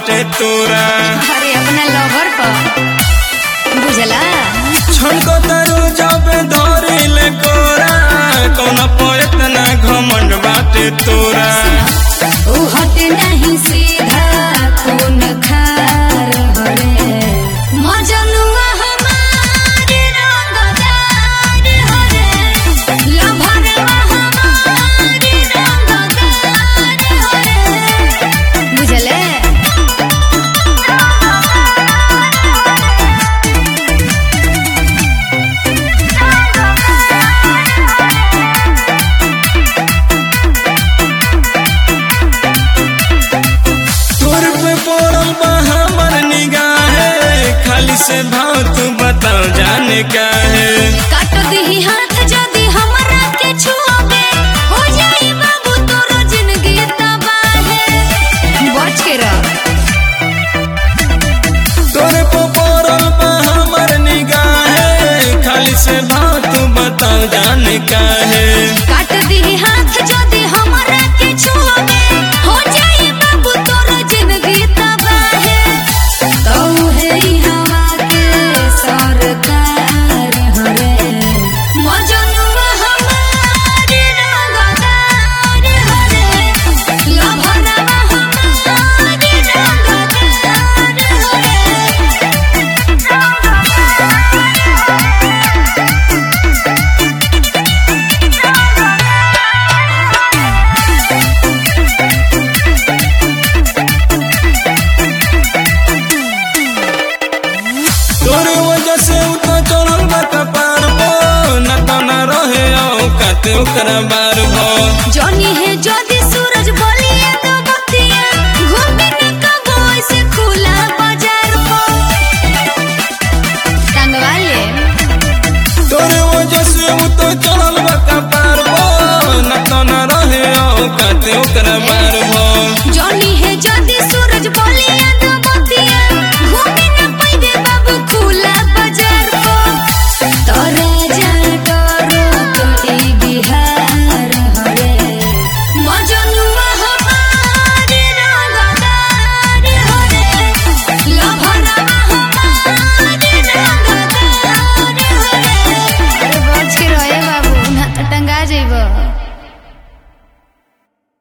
बाटे तोरा अरे अपना लवर पर बुझला छनको तरु जब धरिले कोरा कौन पर इतना घमंड बाटे तोरा ऊ हट नहीं सीधा कौन खार हरे मजनुआ हमारे रंगदार हरे लभरवा हमारे रंगदार हरे बुझले तोर पे पड़ल बा हमर निगाहे खाली से भाव तू बताओ जाने का है काट दही हाथ जदी हमरा के छुओगे हो जाई बाबू तोरो जिंदगी तबाहे बच के रह तोरे पे पड़ल बा हमर निगाहे खाली से भाव तू बताओ जाने का है काट दही हाथ जदी हमरा के छुओगे हो जाई बाबू तोरो जिंदगी तबाहे तो है ई हवा के सरकार हरे मजनुआ हमारे रंगदार हरे लभरवा हमारे रंगदार हरे तोरे वजह से उतना चढ़ल बा कपार पो न तो न रहे औकात ओकरा बार भो जॉनी है ज्योति सूरज बोलिए तो बतिया घूमे न कबो ऐसे खुला बाजार को टंगवा ले तोरे वजह से उतना चढ़ल बा कपार पो न तो न रहे औकात ओकरा बार भो जॉनी है ज्योति सूरज बोलिए तो बतिया घूमे न पाइबे बाबू खुला बाजार को तोरे जा करो तो ई बिहार हरे मजनुआ हमारे रंगदार हरे लभरवा हमारे रंगदार हरे अरे बच के रहे बाबू ना तो टंगा जइबो